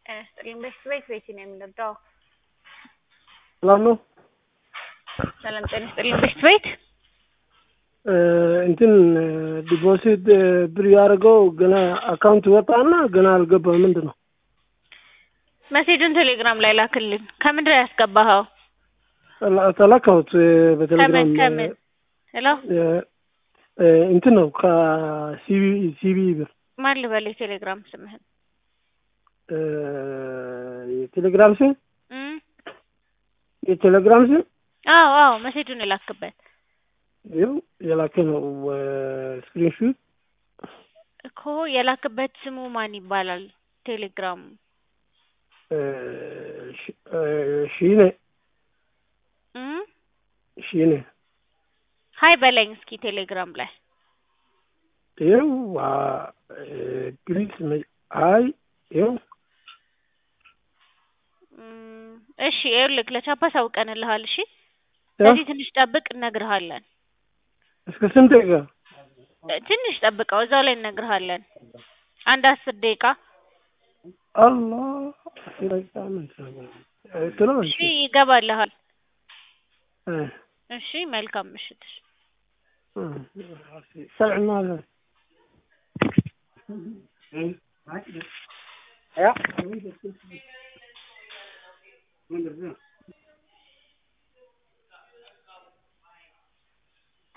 ስጥልኝ ቤት ቤት ቤት ነው የምንወደው። ሰላም ነው። ሰላም ጤና ይስጥልኝ ቤት ቤት እንትን ዲፖዚት ብር ያደርገው ገና አካውንት ወጣና ገና አልገባም። ምንድን ነው መሴጁን ቴሌግራም ላይ ላክልን። ከምንድን ነው ያስገባኸው? ተላካሁት በቴሌግራም ከምን ከምን? ሄሎ እንትን ነው ከሲቢ ሲቢ ብር ማን ልበል የቴሌግራም ስምህን? የቴሌግራም ስም እም? የቴሌግራም ስም አዎ አዎ መሴጁን የላክበት ይኸው የላከ ነው ስክሪንሹት እኮ የላክበት ስሙ ማን ይባላል? ቴሌግራሙ ሺኔ እም? ሺኔ ሀይ በለኝ እስኪ ቴሌግራም ላይ ይኸው ፕሊዝ አይ ይኸው እም፣ እሺ ይኸውልህ ለቻፓ ሳውቀንልሃል። እሺ ስለዚህ ትንሽ ጠብቅ፣ እነግርሃለን። እስከ ስንት ደቂቃ? ትንሽ ጠብቀው፣ እዛው ላይ እነግርሃለን። አንድ አስር ደቂቃ አላህ ስለ እሺ፣ ይገባልሃል። እሺ፣ መልካም ምሽት። سمع ما